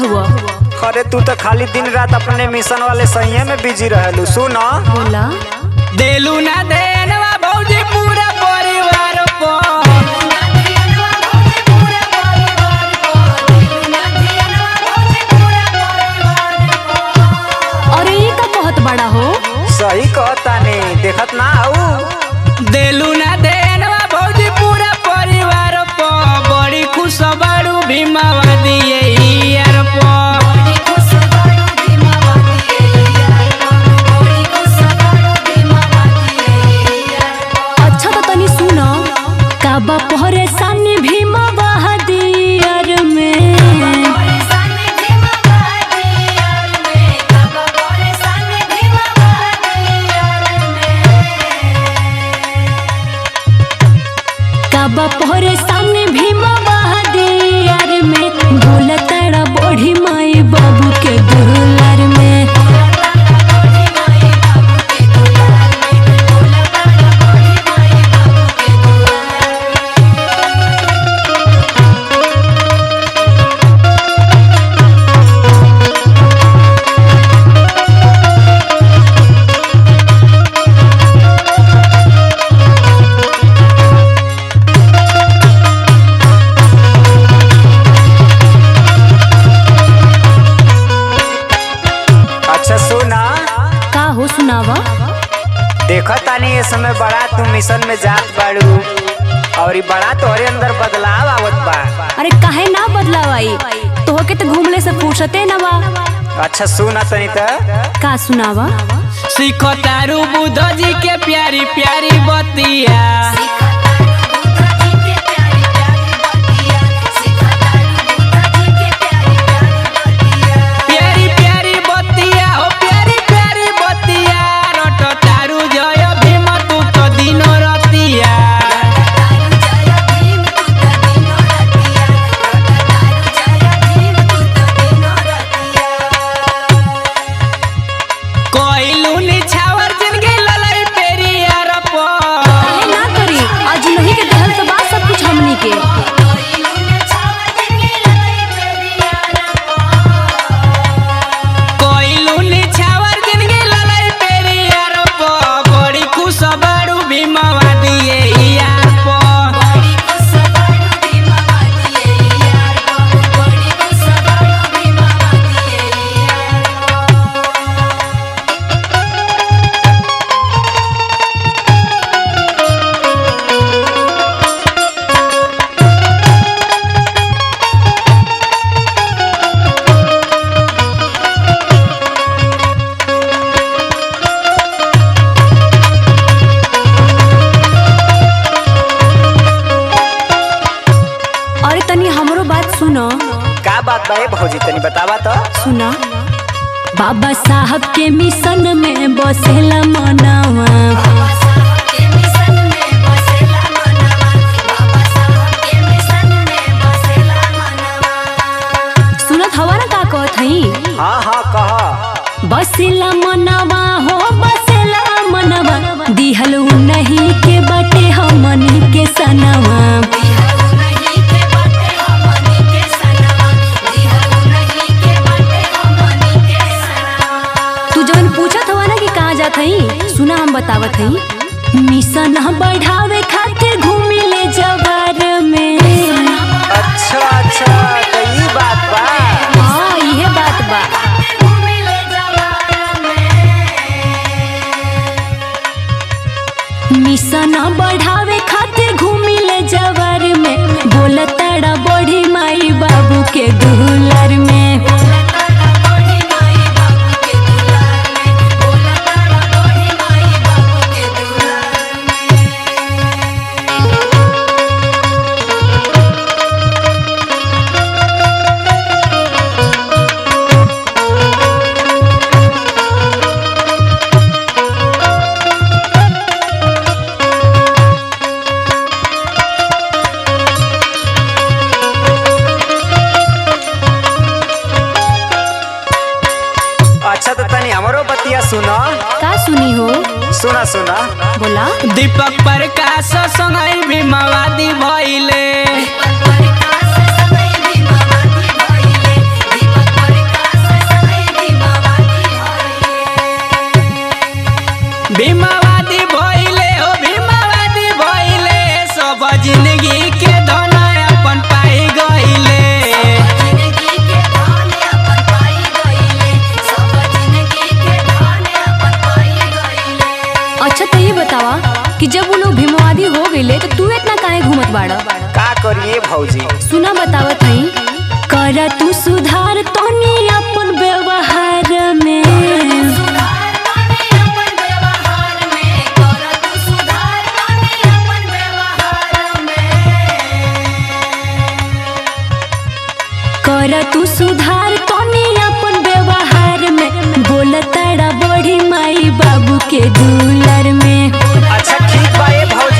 हुआ अरे तू तो खाली दिन रात अपने मिशन वाले सही में बिजी रहलू सुन बोला देलू ना देनवा भौजी पूरा परिवार को अरे ये का बहुत बड़ा हो सही कहता नहीं देखत ना आऊ देलू ना देनवा भौजी पूरा परिवार को बड़ी खुश बाड़ू भीमावा दिए यार को अच्छा तो तनी सुनो काबा परेशानी भीमा बहादियर में काबा परेशानी भीमा बहादियर में बोलताड़ा बड़ी माई बाबू के दुलार में अच्छा सुना का हो सुनावा देखत तानी ये समय बड़ा तू मिशन में जात बाड़ू और ई बड़ा तोहरे अंदर बदलाव आवत बा अरे काहे ना बदलावाई तोहके तो घूमले से फुर्सते ना बा अच्छा सुना तनी त का सुनावा सीखो तारू बुद्ध जी के प्यारी प्यारी बतिया प्यारी प्यारी बतिया हो प्यारी प्यारी बतिया रट तारू जय भीम तू तो दिनो रतिया कोइलू निछावर जिंदगी ललई पेरिया रपो काहे ना करी आज नहीं के देहल तो बात सब कुछ हमनी के कोइलू निछावर जिंदगी ललई पेरिया रपो बड़ी खुश बाड़ू भीमवा दिए यार पो अरे तनी हमरो बात सुनो का बात बा ए भौजी तनी बतावा तो सुना बाबा साहब के मिशन में बसेला मनावा सुनत हवा ना का कहत हई हाँ हाँ कह बसेला मनवा हो बसेला मनवा दिहल उ नहीं के बाटे हमनी के सनवा तू जवन पूछत हवा ना कि कहाँ जात हई सुना हम बतावत हई मिशन बढ़ावे खातिर घूमी ले जवार में अच्छा अच्छा तो ई बात बा हाँ इहे बात बा मिशन बढ़ावे खातिर घूमी ले जवार में बोलताड़ा बड़ी माई बाबू के दुलार में अच्छा तो तनी हमरो बतिया सुनो का सुनी हो सुना सुना बोला दीपक प्रकाश संगई भीमवादी भइले दीपक बतावा कि जब वो लोग भीमवादी हो गईले तो तू इतना काहे घूमत बाड़ा का करिए भौजी सुना बतावत हई कर तू सुधार तनी अपन व्यवहार में कर तू सुधार तनी अपन व्यवहार में बोल तारा बड़ी माई बाबू के दुलर में अच्छा ठीक बा ए भौजी